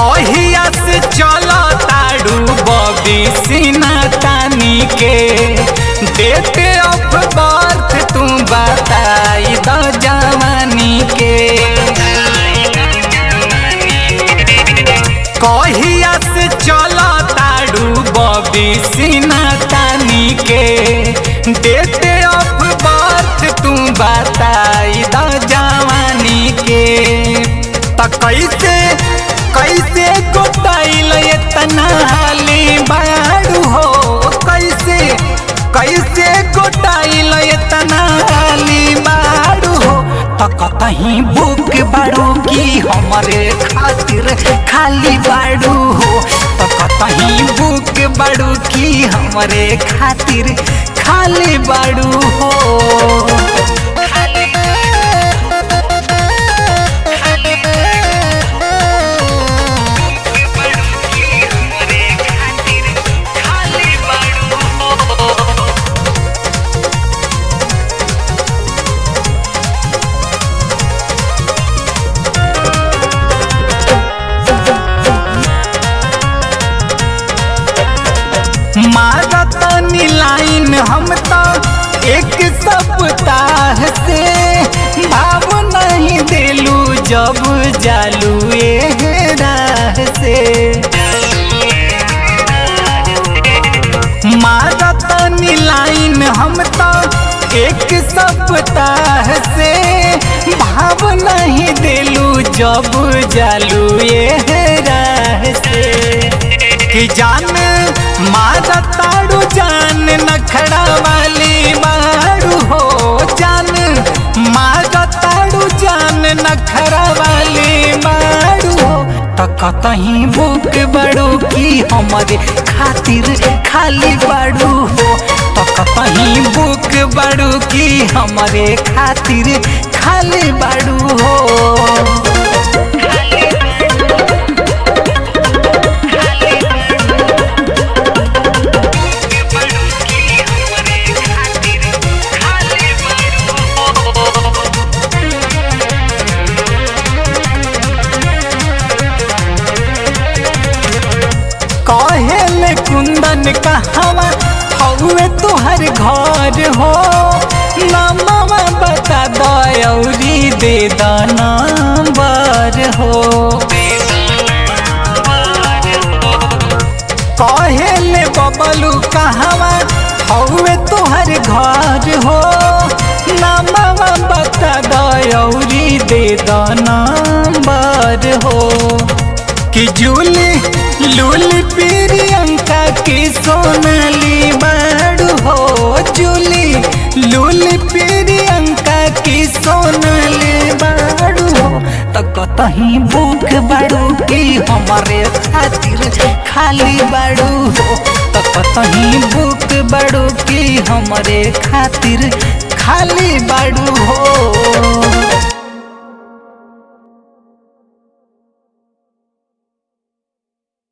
कहिया से चला ताड़ू बबी सीना तानी के डेट ऑफ बर्थ तू बताई द जवानी के कहिया से चला ताड़ू बबी सीना तानी के डेट ऑफ बर्थ तू बताई द जवानी के त कैसे कैसे गोटाइल इतना हाली बाड़ू हो कैसे कैसे गोटाइल इतना हाली बाड़ू हो त कतहीं बुक बाड़ू की हमरे खातिर खाली बाड़ू हो त कतहीं बुक बाड़ू की हमरे खातिर खाली बाड़ू हो मारतनी लाइन हम तो एक सप्ताह से भाव नहीं दिलू जब जालू ए राह से मारतनी लाइन हम तो एक सप्ताह से भाव नहीं दिलू जब जालू ए राह से कि जान मारा ताड़ू जान नखड़ा वाली मारू हो जान मारा ताड़ू जान नखड़ा वाली मारू हो त कतहीं बुक बड़ू की हमारे खातिर खाली बाड़ू हो त कतहीं बुक बड़ू की हमारे खातिर खाली बाड़ू हो कहेले कुंदन कहवा हौवे तुहर घर हो नमवा बता दौरी दे द नंबर हो कहेले बबलू कहवा हौवे तुहर घर हो नमवा बता दौरी दे द नंबर हो कि जूली लूली प्रियंका की सोनाली बाड़ू हो जूली लूली प्रियंका की सोनाली बाड़ू हो त कतहीं बुक बाड़ू की हमारे खातिर खाली बाड़ू हो त कतहीं बुक बाड़ू की हमारे खातिर खाली बाड़ू हो